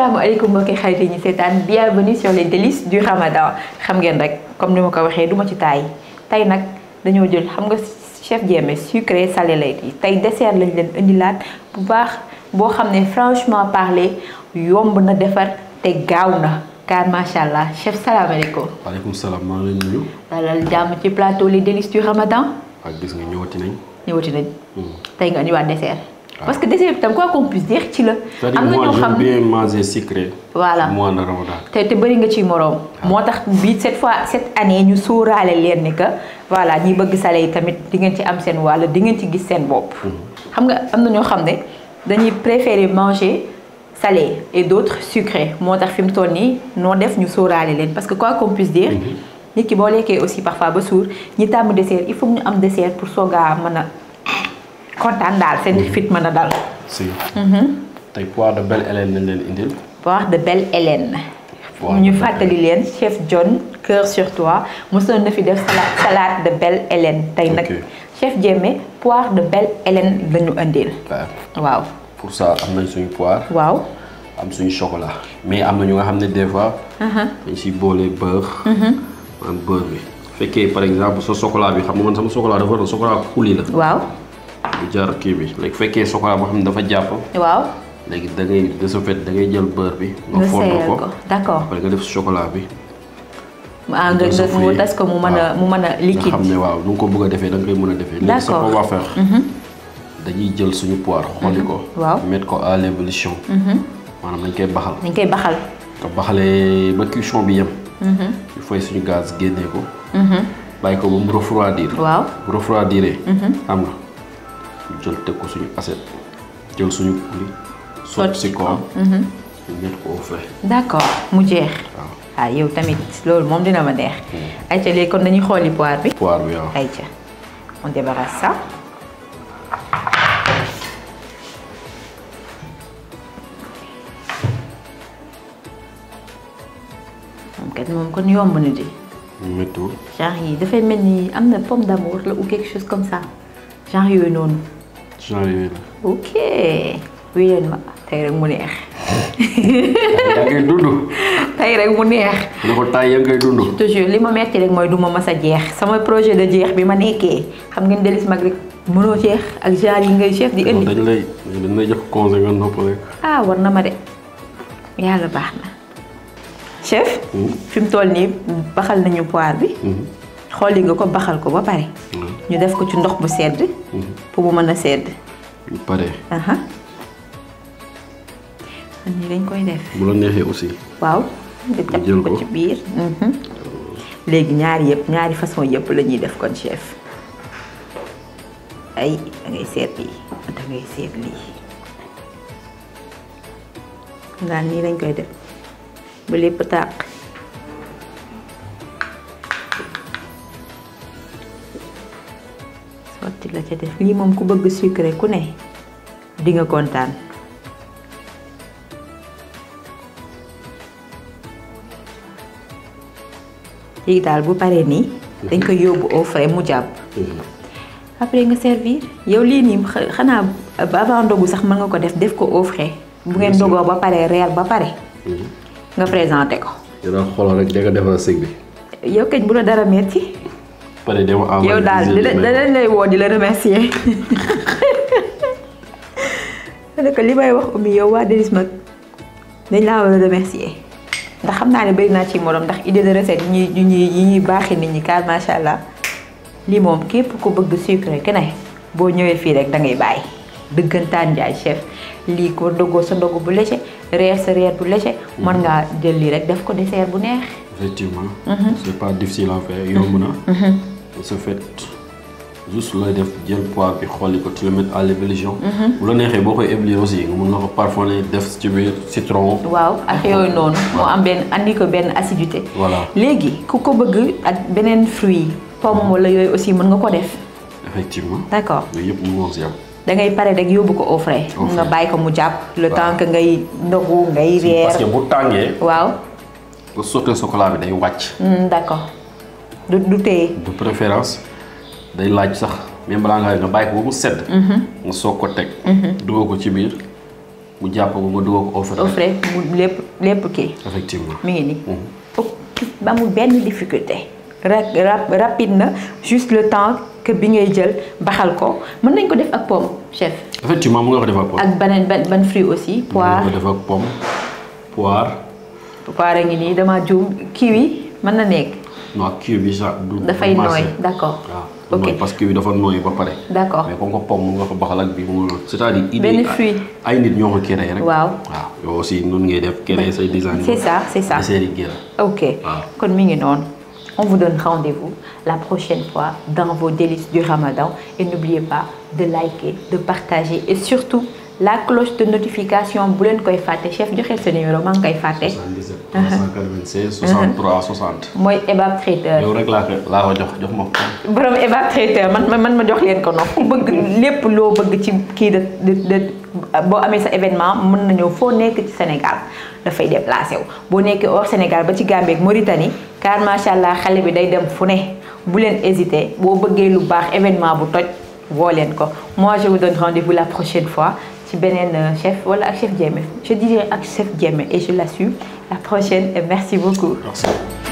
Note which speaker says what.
Speaker 1: asalaamaaleykum mbokki xarit yi ñu seetaan bienvenue sur les délices du ramadan xam ngeen rek comme ni ma ko waxee du ma ci taay tey nag dañoo jël xam nga chef Diémé sucré salé lay yi tey dessert lañ leen indilaat bu baax boo xam ne franchement parler yomb na defar te gaaw na car macha allah chef salaamaaleykum.
Speaker 2: waaleykum salaam maa ngi leen di nuyu.
Speaker 1: dalal jàmm ci plateau les délices du ramadan
Speaker 2: ak gis nga ñëwati nañ.
Speaker 1: ñëwati nañ. tey nga indiwaat dessert. parce que dessert bi tam quoi qu'on puisse dire ci la.
Speaker 2: am na ñoo xam bien manger sucré.
Speaker 1: voilà
Speaker 2: mois de ramadan.
Speaker 1: te te bëri nga ci moroom. moo tax bii cette fois cette année ñu sóoraale leen ni que voilà ñi bëgg salé yi tamit di ngeen ci am seen wàll di ngeen ci gis seen bopp. xam nga am na ñoo xam ne dañuy préférer manger salé et d'autres sucré moo tax fi mu toll nii noo def ñu sóoraale leen parce que quoi qu'on puisse dire. nit ki boo lekkee aussi parfois ba suur ñi tàmm dessert il faut ñu am dessert pour soogaa mën a. kontaan daal seen fit mën a dal.
Speaker 2: si. tey poire de Belle Hélène lañ leen indil.
Speaker 1: poire de Belle Hélène. ñu fàttali leen chef John cœur sur toi mosoon na fi def salade salade de Belle Hélène. tey nag chef Diémé poire de Belle Hélène la ñu indil. waaw.
Speaker 2: pour ça am nañ suñu poire.
Speaker 1: waaw.
Speaker 2: am suñu chocolat. mais am na ñu nga xam ne des fois. dañ siy boole beurre. maanaam beurre bi. fekkee par exemple sa chocolat bi xam nga man sama chocolat dafa doon chocolat kuli la.
Speaker 1: waaw.
Speaker 2: bu jar kii bi léegi fekkee chocolat boo xam ne dafa jàpp.
Speaker 1: waaw.
Speaker 2: léegi da ngay de ce fait da ngay jël beurre bi.
Speaker 1: nga
Speaker 2: fond
Speaker 1: seeyal ko d'accord.
Speaker 2: après nga def chocolat bi.
Speaker 1: ah nga nga mu tas ko mu mën a mu mën a liquide.
Speaker 2: nga xam ne waaw nu nga ko bëgg a defee da nga koy mën a defee. léegi ce qu'on va faire. dañuy jël suñu poire xolli ko.
Speaker 1: waaw
Speaker 2: mettre ko à l'ébullition. maanaam dañ koy baxal.
Speaker 1: dañ koy baxal.
Speaker 2: nga baxalee ba cuisson bi yem. il faut suñu gaz génnee ko. bàyyi ko ba mu refroidir.
Speaker 1: waaw
Speaker 2: bu refroidiree. xam nga ñu jël teg ko suñu assiette jël suñu kuli. sotti si kawam. ñu mettre ko au frais.
Speaker 1: d'accord mu jeex.
Speaker 2: waaw
Speaker 1: ah yow tamit loolu moom dina ma neex. ayca léegi kon dañuy xooli poire bi.
Speaker 2: poire bi waaw.
Speaker 1: ayca on débarrasse ça. moom kat moom kon yomb na di.
Speaker 2: méttiwul.
Speaker 1: genre yi dafay mel ni am na pomme d'amour la ou quelque chose comme ça genre yooyu noonu.
Speaker 2: genre yooyu la.
Speaker 1: ok. wii leen ma tey rek mu neex.
Speaker 2: yaa ngay dund.
Speaker 1: tey rek mu neex.
Speaker 2: ne ko taay yaa ngay dund.
Speaker 1: toujours li ma metti rek mooy du ma mas a jeex sama projet de jeex bi ma nekkee xam ngeen Délices mag rek mënoo jeex ak genre yi ngay chef di indi.
Speaker 2: dañ lay dañ lay jox conseil nga nopp rek.
Speaker 1: ah war na ma de yàlla baax na. chef. fi mu toll nii baxal nañu poire bi. xooli nga ko baxal ko ba pare. ñu def ko ci ndox bu sedd. pour mu mën a sedd.
Speaker 2: bu paree.
Speaker 1: aha nii dañ koy def.
Speaker 2: bu la neexee aussi.
Speaker 1: waaw. nga
Speaker 2: jël
Speaker 1: jël
Speaker 2: ko.
Speaker 1: ko ci biir. léegi ñaari yëpp ñaari façon yëpp la ñuy def kon chef. ay da ngay seet lii da ngay seet lii. daal nii lañ koy def ba lépp tàq. sotti la ca def lii moom ku bëgg sucré ku ne di nga kontaan. léegi daal bu paree nii. dañ koy yóbbu au frais mu jàpp. après nga servir yow lii nii xa- xanaa ba avant ndogu sax mën nga ko def def ko au frais. bu ngeen ndogoo ba pare reer ba pare. nga présenté ko.
Speaker 2: yow daal xoolal rek danga defal sëg bi.
Speaker 1: yow kañ bu la dara metti
Speaker 2: pare dama envoyé
Speaker 1: yow daal di la danañ lay woo di la remercier. ne ko li may wax Oumy yow waa Délices mag dañ laa war a remercier ndax xam naa ne bëri naa ci morom ndax idée de recette yi ñuy ñuy yi ñuy baaxee nit ñi car macha allah lii moom képp ku bëgg sucré que ne boo ñëwee fii rek da ngay bàyyi dëggantaan njaay chef lii ko dogoo sa ndogu bu léger reer sa reer bu léger mën ngaa jël lii rek def ko dessert bu neex.
Speaker 2: effectivement. c'est pas difficile à faire yomb na. de ce fait juste looy def jël poire bi xolli ko tu le mets à l'ébullition. bu la neexee boo koy éblouir aussi nga mun na ko parfumer def ci biir citron.
Speaker 1: waaw ak yooyu noonu moo am benn andi ko benn acidité.
Speaker 2: Voilà.
Speaker 1: léegi ku ko bëgg ak beneen fruit pomme wala yooyu aussi mën nga ko def
Speaker 2: effectivement.
Speaker 1: d'accord
Speaker 2: yooyu yëpp mu ngi si am.
Speaker 1: da ngay pare rek yóbbu ko au frais.
Speaker 2: Au frais.
Speaker 1: nga bàyyi ko mu jàpp le
Speaker 2: Waaw.
Speaker 1: temps que ngay ndogu ngay reer.
Speaker 2: parce que bu tàngee.
Speaker 1: waaw
Speaker 2: nga sottee chocolat bi day wàcc.
Speaker 1: Hmm, d'accord du du téye.
Speaker 2: de préférence day laaj sax même balaa ngaa nga bàyyi ko ba mu sedd. nga soog ko teg. dugal ko ci biir mu jàpp ko nga dugal ko au frais.
Speaker 1: au frais mu lépp lépp kii
Speaker 2: effectivement.
Speaker 1: mi ngi nii. ba amul benn difficulté. ra rap- rapide na juste le temps que bi ngay jël baxal ko mën nañ ko def ak pomme chef.
Speaker 2: effectivement mu nga ko def ak pomme.
Speaker 1: ak beneen ban ban fruit aussi
Speaker 2: mu nga
Speaker 1: poire
Speaker 2: ko def ak pomme poire.
Speaker 1: poire a ngi nii dama juum kiwi mën na nekk.
Speaker 2: non kii bi sax du. du
Speaker 1: dafay
Speaker 2: marché.
Speaker 1: nooy d'accord.
Speaker 2: waaw
Speaker 1: ok
Speaker 2: nooy parce que kii bi dafa nooy ba pare.
Speaker 1: d'accord
Speaker 2: mais comme que pomme mu nga ko baxal ak bi mu nga c'est-à-dire. idée
Speaker 1: Benn
Speaker 2: yi
Speaker 1: fruit.
Speaker 2: ay nit ñoo ko créé rek.
Speaker 1: waaw
Speaker 2: waaw yow aussi noonu ngay def créer say design.
Speaker 1: c'est ça c'est ça.
Speaker 2: dessert yi génn.
Speaker 1: ok
Speaker 2: waaw.
Speaker 1: kon mi ngi noonu on vous donne rendez-vous la prochaine fois dans vos délices du Ramadan et n'oubliez pas de liker de partager et surtout la cloche de notification bu leen koy fàtte chef joxe sa numéro maa ngi koy fàtte
Speaker 2: 77 396 63 60.
Speaker 1: mooy Ebab Traiteur
Speaker 2: yow rek laa ko laa ko jox jox ma ko.
Speaker 1: borom Ebab Traiteur man man man ma jox leen ko noonu ku bëgg lépp loo bëgg ci kii de de de boo amee sa événement mën na ñëw foo nekk ci Sénégal dafay déplacé wu boo nekkee hors Sénégal ba ci Gambie ak Mauritanie car macha allah xale bi day dem fu ne bu leen hésiter boo bëggee lu baax événement bu toj woo leen ko moi je vous donne rendez-vous la prochaine fois ci beneen euh, chef wala ak chef Diémé je dirais ak chef Diémé et je l'assume la prochaine et merci beaucoup.
Speaker 2: merci.